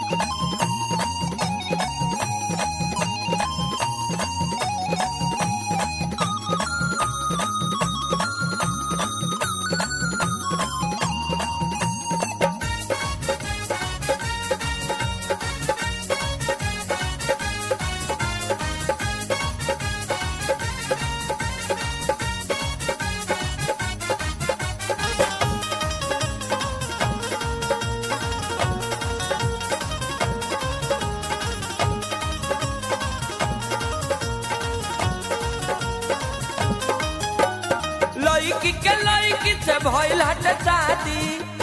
लड़की के लड़की से भइल हट शादी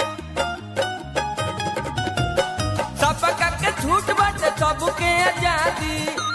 सबका के छूट बाटे सबके आजादी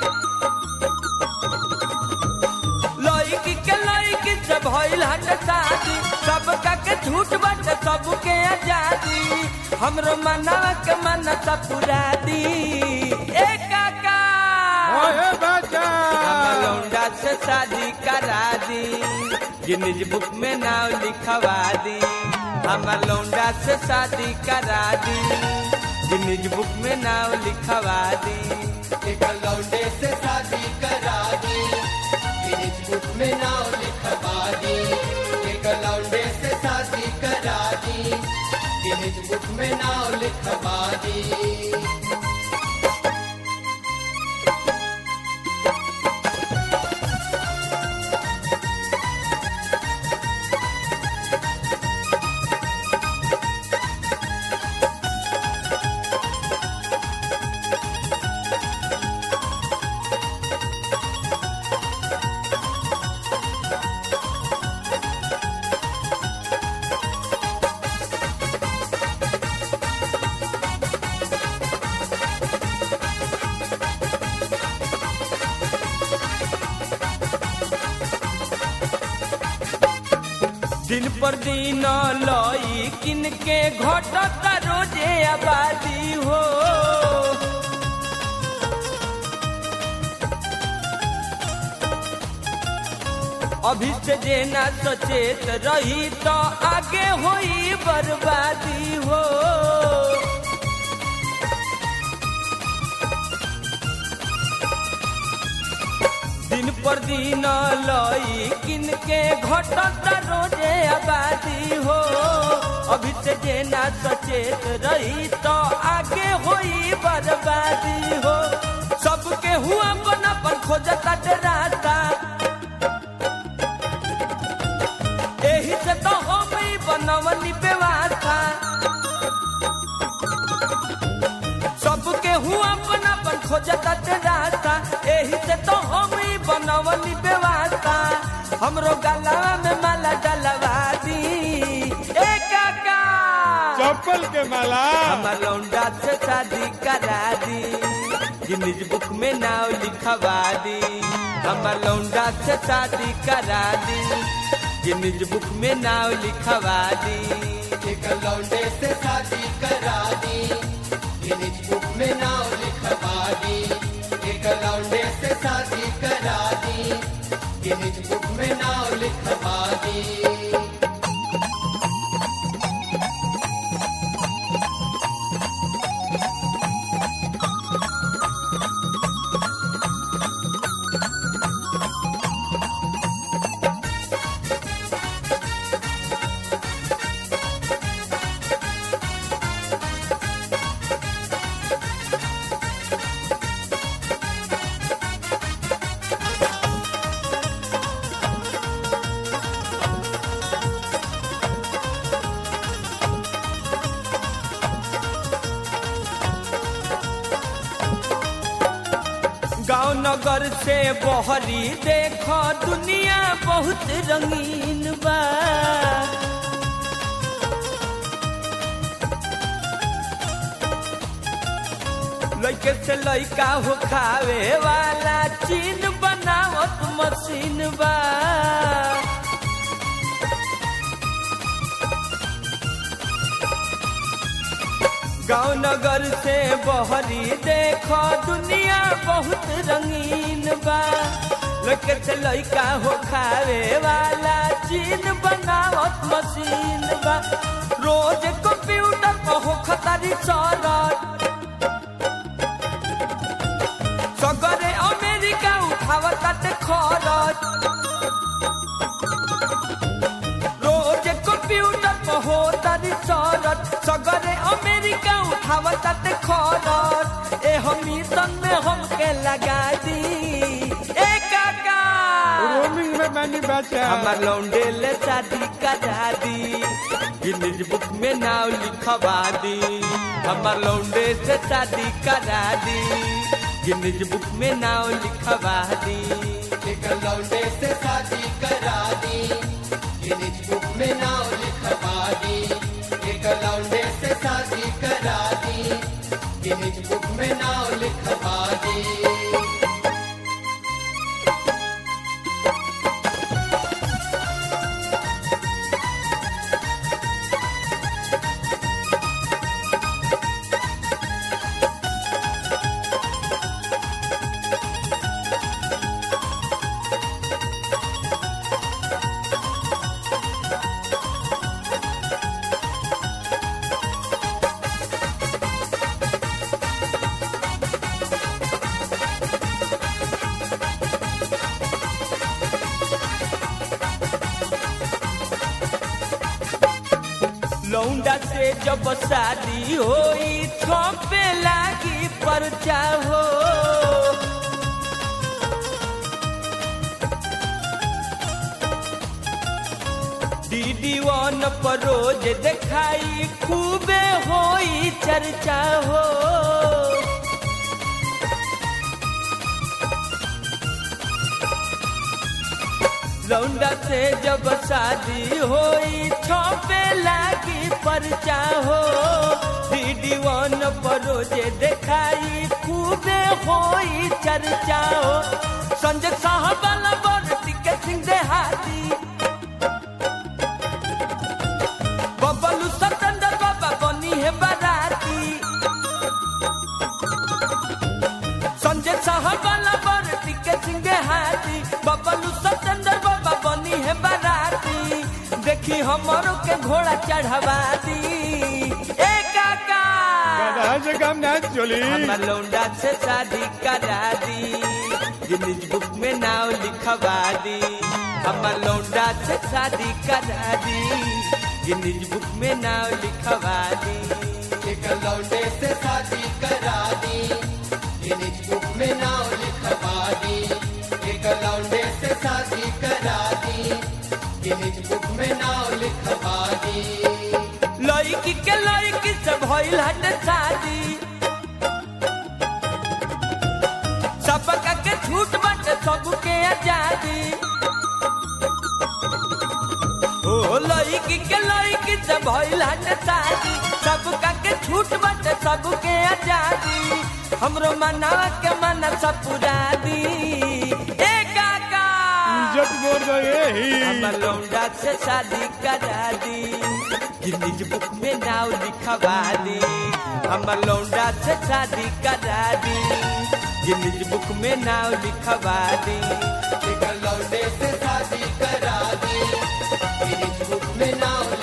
लड़की के लड़की से भइल हट शादी सबका के छूट बाटे सबके आजादी हमरो मनवा के मनता पुरा दी ए काका ओए बच्चा हमर लौंडा से शादी करा दी गिनीज बुक में नाम लिखवा दी हमर लौंडा से शादी करा दी गिनीज बुक में नाम लिखवा दी एक लौंडे से शादी करा दी गिनीज बुक में नाम लिखवा दी एक लौंडे से शादी करा दी गिनीज बुक में नाम लिखवा दी दिन पर दिन लई किन के घटता रोजे आबादी हो अभी से जे ना सचेत रही तो आगे होई बर्बादी हो दिन पर दिन लई किन के घटता रोजे आबादी हो अभी से जे ना सचेत रही तो आगे होई बर्बादी हो सबके हुआ बना पर खोजता डराता एही से तो हम ही बनवनी व्यवस्था सबके हुआ अपना अपन खोजता रास्ता एही से तो हम ही बनवनी व्यवस्था हमरो गला में माला डलवा दी ए काका चप्पल के माला हमर लौंडा से शादी करा दी गिनीज बुक में नाम लिखवा दी हमर लौंडा से शादी करा दी गिनीज बुक में नाम लिखवा दी एक लौंडे से शादी करा दी गिनीज बुक में नाम लिखवा दी एक लौंडे से शादी करा दी गिनीज बुक में नाम लिखवा दी गांव नगर से बहरी देख दुनिया बहुत रंगीन बा लइके से लइका हो खावे वाला चीन बनावत मशीन बा गांव नगर से बहरी देख दुनिया बहुत रंगीन बा लइके से लइका हो खावे वाला चीन बनावत मशीन बा रोज कंप्यूटर पर हो खतारी चलत खरच रोज कंप्यूटर पर हो तारी सरत सगरे अमेरिका उठावत ते खरच ए हमी सन में हमके लगा दी ए काका रोमिंग में मैंने बचा हमार लौंडे ले शादी करा दी गिनीज बुक में नाव लिखवा दी हमार लौंडे से शादी करा दी गिनीज बुक में नाव लिखवा दी एक लौंडे से शादी करा दी गिनीज बुक में नाव लिखवा दी एक लौंडे से शादी करा दी गिनीज बुक में नाव लिखवा दी लौंडा से जब शादी होई छपे लागी परचा हो दीदी वन पर रोज देखाई खूबे होई चर्चा हो लौंडा से जब शादी होई छपे लागी परचा हो दीदी वन पर रोजे देखाई खूबे होई चर्चा हो संजय साहब वाला बरती के सिंह देहाती बबलू सतेंद्र बाबा बनी है बाराती संजय साहब वाला बरती के सिंह देहाती बबलू सतेंद्र बाबा बनी है बाराती देखी हमरो के घोड़ा चढ़वा दी ए काका गधा से कम ना चली हमार लौंडा से शादी करा दी गिनीज बुक में नाव लिखवा दी हमार लौंडा से शादी करा दी गिनीज बुक में नाव लिखवा दी एक लौंडे से शादी करा दी गिनीज बुक में नाव लिखवा दी एक लौंडे से शादी करा दी गिनीज बुक में नाव लिखवा दी लड़की के लड़की से भइल हट शादी सबका के छूट बट सबके आजादी ओ लड़की के लड़की से भइल हट शादी सबका के छूट बट सबके आजादी हमरो मनावा के मन सब पुरा दी ए काका इज्जत बोल गए ही हमर लौंडा से शादी करा दी गिनीज बुक में नाव लिखवा दी हमर लौंडा से शादी करा दी गिनीज बुक में नाव लिखवा दी एक लौंडे से शादी करा दी गिनीज बुक में नाव